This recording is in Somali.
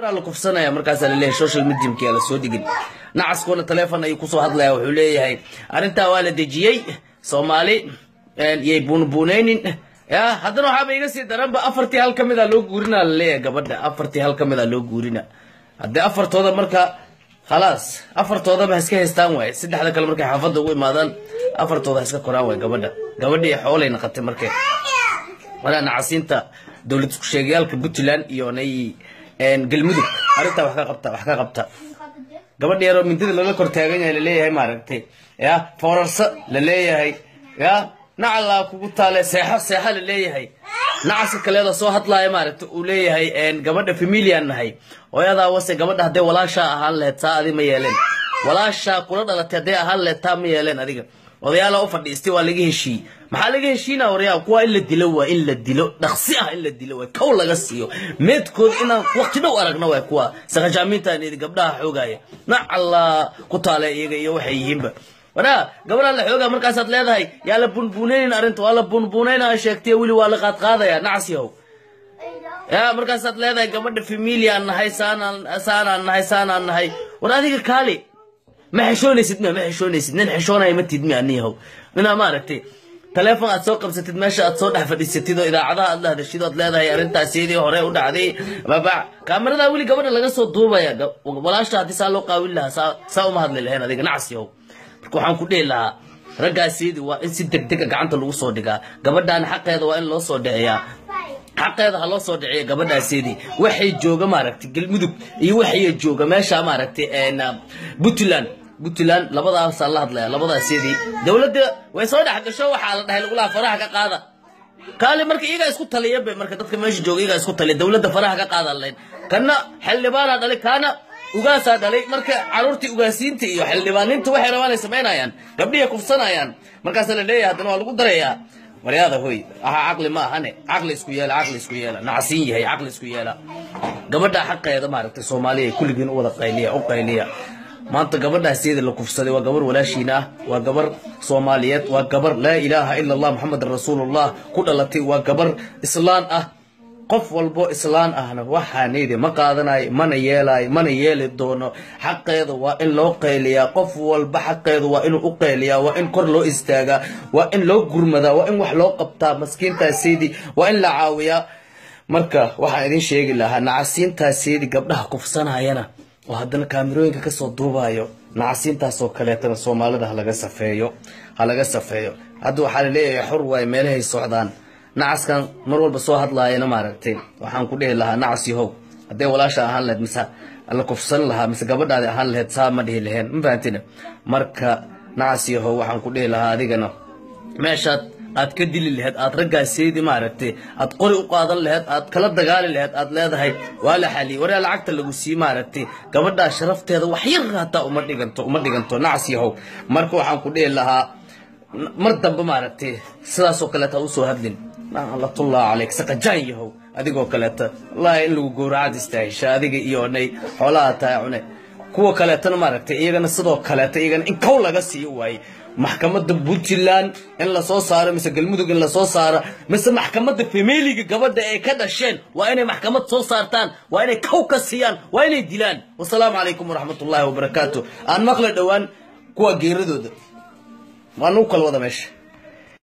gabaraa la kufsanaya markaasaa laleeyahay social mediumki aa lasoo dhigin nacaskuna teleefon ayuu kusoo hadlaya wuxuu leeyahay arrintaa waa la dejiyey soomaali yay buunbuunaynin ya haddana waxaaba iga sii daranba afartii hal ka mida loo guurina laleeyahay gabadha afartii hal ka mida loo guurina haddii afartooda marka khalaas afartoodaba ha iska haystaan waaye saddexda kale markay xaafadda ugu imaadaan afartooda ha iska koraan waay gabadha gabadhii xoolay naqatay markay walaa nacasiinta dowlad isku sheegayaalka puntland iyo nay galmudug arrintaa wax ka qabta wax ka qabta gabadha yaroo mindida lala kor taagan yahay laleeyahay maaragtay ya foorarsa laleeyahay ya nacalaa kugu taale seexo seexo laleeyahay nacaska kaleeda soo hadlaaya maaragta uu leeyahay gabadha familian nahay hooyadaa wase gabadha hadday walaashaa ahaan laheyd saa adi ma yeeleen walaashaa kula dhalatay hadday ahaan laheyd taa ma yeeleen adiga odayaala u fadhiistay waa laga heshiiyey maxaa laga heshiina waryaa kuwa in la dilo waa in la dilo dhaqsi ah in la dilo waa kow laga siiyo meedkood inaan waqti dhow aragna waa kuwa saqajaamiintaan gabdhaha xoogaya nacallaa ku taale iyaga iyo waxay yihiinba waraa gabadhaa la xoogaa markaasaad leedahay yaa la bunbuunaynin arrinta waa la bunbuunaynaa sheegtay weli waa la qaadqaadaya nacsihow ya markaasaad leedahay gabadha familiaan nahay saanaan saanaan nahay saanaan nahay war adiga kaali ma xeshoonaysid miya ma xeshoonaysid nin xeshoonaya ma tid miya aniyahow ninaa maaragtay taleefon aad soo qabsatid meesha aad soo dhex fadhiisatid oo idaacadaha aad la hadashid ood leedahay arrintaasiyadii hore u dhacday baba kaamiradaa weli gabadha laga soo duubaya walaasha haddii saa loo qaawin lahaa saa saa uma hadli lahayn adiga nacsiyow marka waxaan ku dhihi lahaa raggaasiyadii waa in si deg dega gacanta lagu soo dhigaa gabadhaana xaqeeda waa in loo soo dhiciyaa xaqeeda ha loo soo dhiciya gabadhaasiyadii waxay jooga maaragtay galmudug iyo waxay jooga meesha maaragtay puntland puntland labadaasaa la hadlaya labadaasiyadii dowladda way soo dhex gasho waxaa la dhahay lagulaha faraha ka qaada kaali marka iyagaa isku taliya bay marka dadka meesha jooga iyagaa isku taliya dowladda faraha ka qaada lahayn kana xildhibaanaa dhalay kaana ugaasaa dhalay marka caruurtii ugaasiinta iyo xildhibaaninta waxay rabaan ay samaynayaan gabdhihay kufsanayaan markaasaa la leeyahay haddana waa lagu darayaa waryaada hoy aha caqli ma ahane caqli isku yeela caqli isku yeela nacsiin yahay caqli isku yeela gabadha xaqeeda maaragtay soomaaliya kulligiin u wada qayliya u qayliya maanta gabadhaasiyada la kufsaday waa gabar walaashiina ah waa gabar soomaaliyeed waa gabar laa ilaaha ila allah maxamedan rasuulullah ku dhalatay waa gabar islaan ah qof walbo islaan ahna waxaanaydi ma qaadanayo mana yeelayo mana yeeli doono xaqeeda waa in loo qayliyaa qof walba xaqeeda waa inuu u qayliyaa waa in kor loo istaagaa waa in loo gurmadaa waa in wax loo qabtaa maskiintaasiydi waa in la caawiyaa marka waxaan idin sheegi lahaa nacasiintaasiydi gabdhaha kufsanayana oo haddana kaamirooyinka kasoo duubayo nacasiintaasoo kaleetana soomaalida halaga safeeyo ha laga safeeyo hadda waxaa laleeyahay xor waaye meelahay socdaan nacaskan mar walba soo hadlaayana maaragtay waxaan ku dhihi lahaa nacas yahow hadday walaasha ahaan lahayd mise la kufsan lahaa mise gabadhaadi ahaan lahayd saa ma dhihi laheen ma fahantina marka nacas yahow waxaan ku dhihi lahaa adigana meeshaad aad ka dili laheyd aad raggaasiydi maaragtay aad qori u qaadan laheyd aad kala dagaali laheyd aad leedahay waa la xaliyey waryaa lacagta lagu sii maaragtay gabadhaa sharafteeda wax yar hataa uma dhiganto uma dhiganto nacas yahow marka waxaan ku dhihi lahaa mar dambe maaragtay sidaasoo kaleeta ha usoo hadlin latullahi calayk saqajaan yahow adigoo kaleeta wallaahi in lagu gowracad istaahisha adiga iyo nay xoolaha tahay cune kuwa kaleetana maaragtay iyagana sidoo kaleeta iyagana in kow laga siiyo waaye maxkamadda puntland in lasoo saaro mise galmudug in lasoo saaro mise maxkamadda familiga gabadha ay ka dhasheen waa inay maxkamad soo saartaan waa inay kow ka siiyaan waa inay dilaan wasalaamu calaykum waraxmatullaahi wabarakaatu aan maqla dhowaan kuwa geeradooda waa nagu kala wada meesha